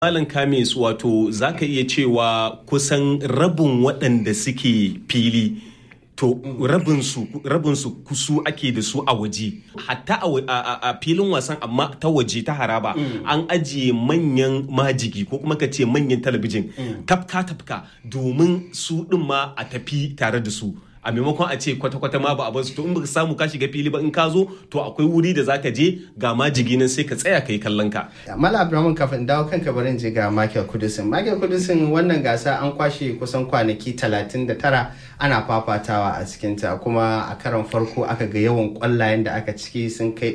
Malam Kamis wato za ka iya cewa kusan rabin waɗanda suke fili to rabinsu rabinsu kusu ake da su a waje hatta a filin wasan amma ta waje ta haraba an ajiye manyan majigi ko kuma ka ce manyan talabijin tafka tafka domin su ɗin ma a tafi tare da su a maimakon a ce kwata-kwata ma ba a basu to in baka samu ka shiga fili ba in ka zo to akwai wuri da zaka je ga majigi nan sai ka tsaya kai kallon ka Mala Abdulrahman kafin dawo kanka barin je ga Michael Kudusin. Michael Kudusin wannan gasa an kwashe kusan kwanaki 39 ana fafatawa a cikinta kuma a karon farko aka ga yawan kwallayen da aka ciki sun kai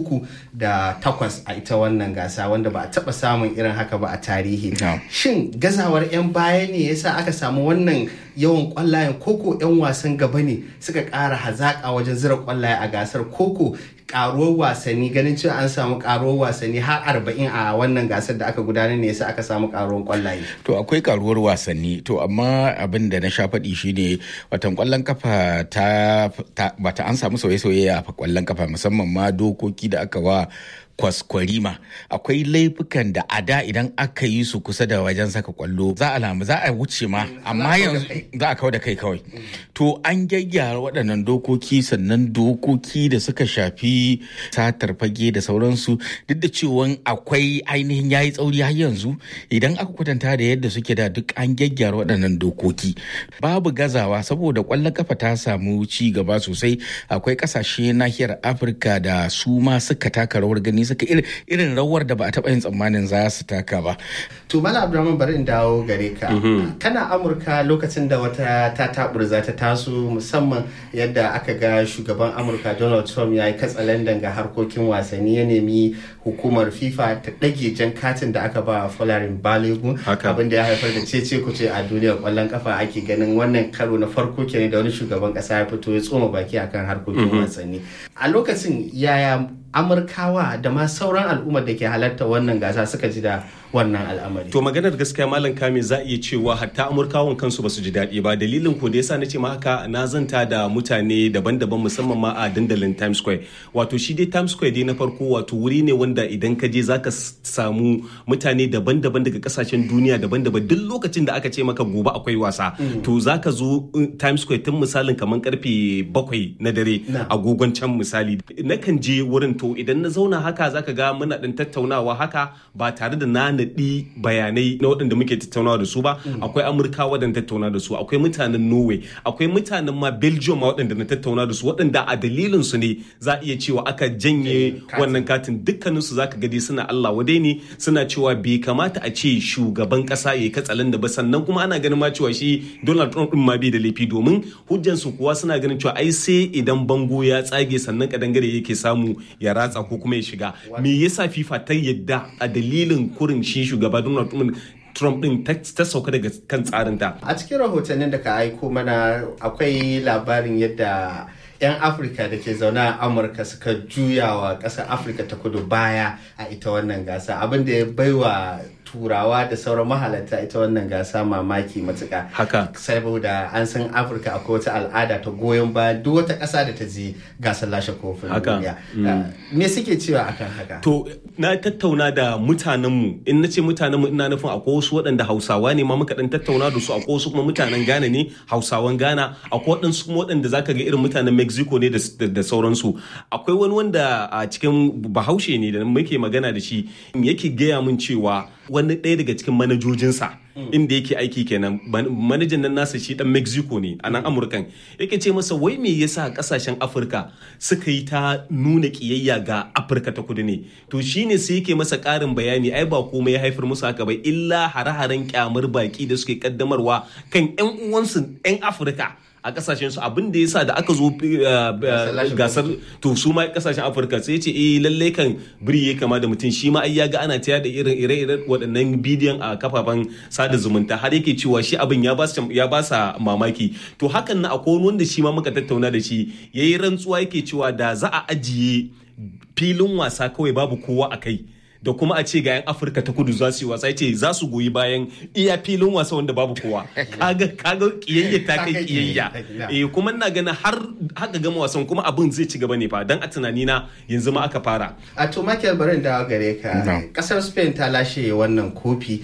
308 a ita wannan gasa wanda ba a taba samun irin haka ba a tarihi. Shin gazawar 'yan baya ne yasa aka samu wannan yawan kwallayen koko 'yan wasan gaba ne suka ƙara hazaƙa wajen zira kwallaye a gasar koko karuwar wasanni ganin cewa an samu karuwar wasanni har arba'in a wannan gasar da aka gudanar ne yasa aka samu karuwar kwallaye. To akwai karuwar wasanni to amma abin da na sha faɗi shine watan kwallon kafa ta bata an samu sauye-sauye a kwallon kafa musamman ma dokoki da aka wa kwaskwarima akwai laifukan da a da idan aka yi su kusa da wajen saka kwallo za a lamu za a wuce ma amma yanzu za a kawo da kai kawai to an gyaggyara waɗannan dokoki sannan dokoki da suka shafi satar fage da sauransu duk da cewa akwai ainihin yayi tsauri har yanzu idan aka kwatanta da yadda suke da duk an gyaggyara waɗannan dokoki babu gazawa saboda kwallon kafa ta samu ci gaba sosai akwai ƙasashe nahiyar afirka da su ma suka taka rawar gani suka irin rawar da ba a taɓa yin tsammanin za su taka ba. To Mala Abdulrahman bari in dawo gare ka. Kana Amurka lokacin da wata ta taburza ta taso musamman yadda aka ga shugaban Amurka Donald Trump ya yi katsalandan ga harkokin wasanni ya nemi hukumar FIFA ta ɗage jan katin da aka ba Folarin Balogun abin da ya haifar da cece kuce a duniyar kwallon kafa ake ganin wannan karo na farko kenan da wani shugaban ƙasa ya fito ya tsoma baki akan harkokin wasanni. A lokacin yaya amurkawa da ma sauran al'ummar da ke halarta wannan gasa suka ji da wannan al'amari. To maganar gaskiya malam kame za iya cewa hatta amurkawan kansu ba su ji daɗi ba dalilin ko da yasa na ce ma haka na zanta da mutane daban-daban musamman ma a dandalin Times Square. Wato shi dai Times Square dai na farko wato wuri ne wanda idan ka je zaka samu mutane daban-daban daga kasashen duniya daban-daban duk lokacin da aka ce maka gobe akwai wasa to zaka zo Times Square tun misalin kamar karfe bakwai na dare agogon can misali nakan je wurin to idan na zauna haka zaka ga muna ɗin tattaunawa haka ba tare da na naɗi bayanai na waɗanda muke tattaunawa da su ba akwai amurka waɗanda tattauna da su akwai mutanen norway akwai mutanen ma belgium ma waɗanda na tattauna da su waɗanda a dalilin su ne za a iya cewa aka janye wannan katin dukkanin su zaka gadi suna allah wadai ne suna cewa bai kamata a ce shugaban ƙasa ya katsalan da ba sannan kuma ana ganin ma cewa shi donald trump din ma bai da laifi domin hujjan su kuwa suna ganin cewa ai sai idan bango ya tsage sannan kadangare yake samu ya ratsa ko kuma ya shiga me yasa fifa ta yadda a dalilin kurin shi shugaba donald trump din ta sauka daga kan tsarinta a cikin rahotannin da ka aiko mana akwai labarin yadda 'yan afirka da ke zaune a amurka suka juya wa ƙasar afirka ta kudu baya a ita wannan gasa abin da ya baiwa turawa da sauran mahalarta ita wannan gasa mamaki matuka haka saboda an san afirka akwai wata al'ada ta goyon baya duk wata ƙasa da ta je gasar lashe kofin duniya me suke cewa akan haka to na tattauna da mutanenmu in na ce mutanenmu ina nufin akwai wasu waɗanda hausawa ne ma muka dan tattauna da su akwai wasu kuma mutanen ghana ne hausawan ghana akwai waɗansu kuma waɗanda zaka ga irin mutanen mexico ne da sauransu akwai wani wanda a cikin bahaushe ne da muke magana da shi yake gaya min cewa wani ɗaya daga cikin manajojinsa inda yake aiki kenan manajan nan nasa shi dan mexico ne a nan amurkan yake ce masa wai me yasa kasashen afirka suka yi ta nuna kiyayya ga afirka ta kudu ne to shine sai yake masa ƙarin bayani ai ba komai ya haifar musu haka ba illa hare-haren kyamar baki da suke kaddamarwa kan 'yan uwansu 'yan afirka a kasashen su abin da yasa da aka zo gasar to su ma kasashen afirka sai ce eh lalle kan biri ya kama da mutum shi ma ai ya ga ana tayar da irin ire-iren waɗannan bidiyon a kafafen sada zumunta har yake cewa shi abin ya ba ya ba sa mamaki to hakan na akwai wanda shi ma muka tattauna da shi yayi rantsuwa yake cewa da za a ajiye filin wasa kawai babu kowa a kai da kuma a ce ga 'yan afirka ta kudu za su yi wasa ce za su goyi bayan iya filin wasa wanda babu kowa kaga kaga kiyayya ta kai kiyayya eh kuma ina ganin har haka gama wasan kuma abin zai ci gaba ne fa dan a tunani na yanzu ma aka fara a to Michael barin dawo gare ka kasar Spain ta lashe wannan kofi